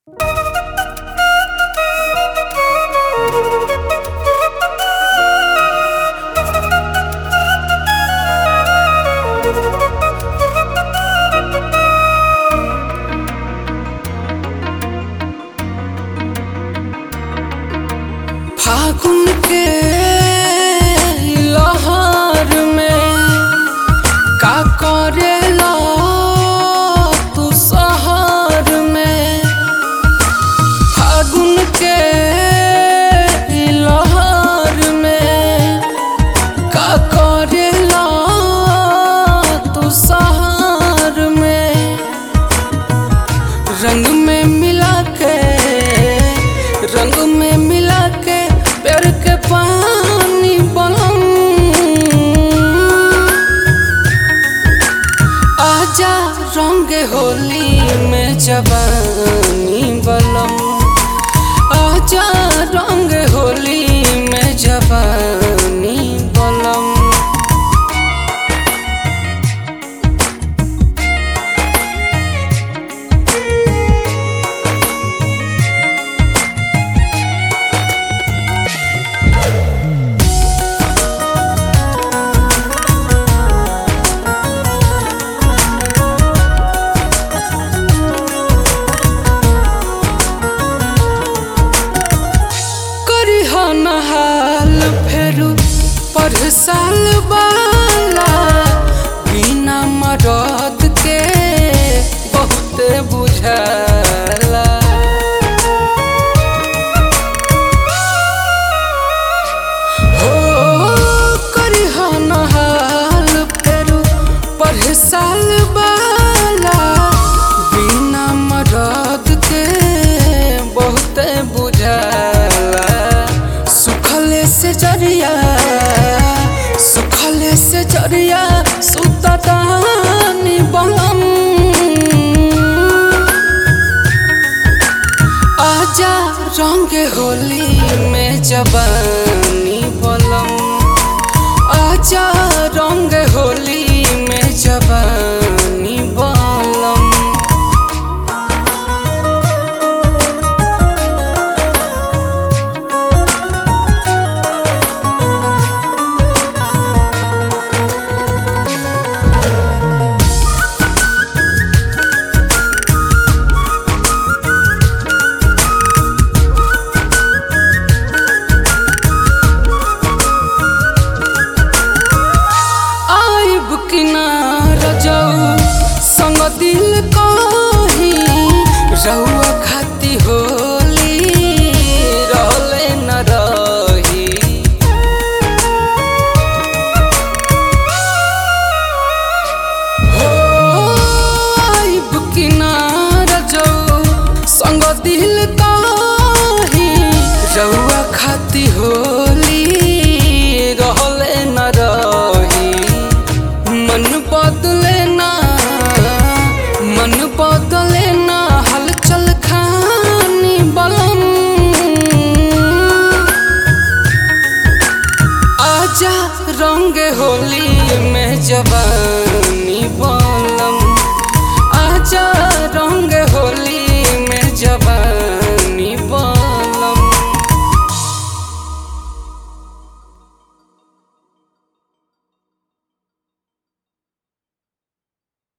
फागुन के लहर में का करेला तू शहर में फागुन के लहर में का करेला तू शहर में रंग में मिला के रंग में मिला के प्यार के पानी बनम आजा रंग होली में जवानी बलम आजा रंग होली में जवानी बलम करी हो नहाल फेरू पर साल बाला बिना मरद के बहुत बुझाला हो करी हो नहाल फेरू पर साल बाला बिना मरद के बहुत बुझाला सुखले से जरिया सुखले से जरिया सुतदानी बलम आजा रंग होली में जवानी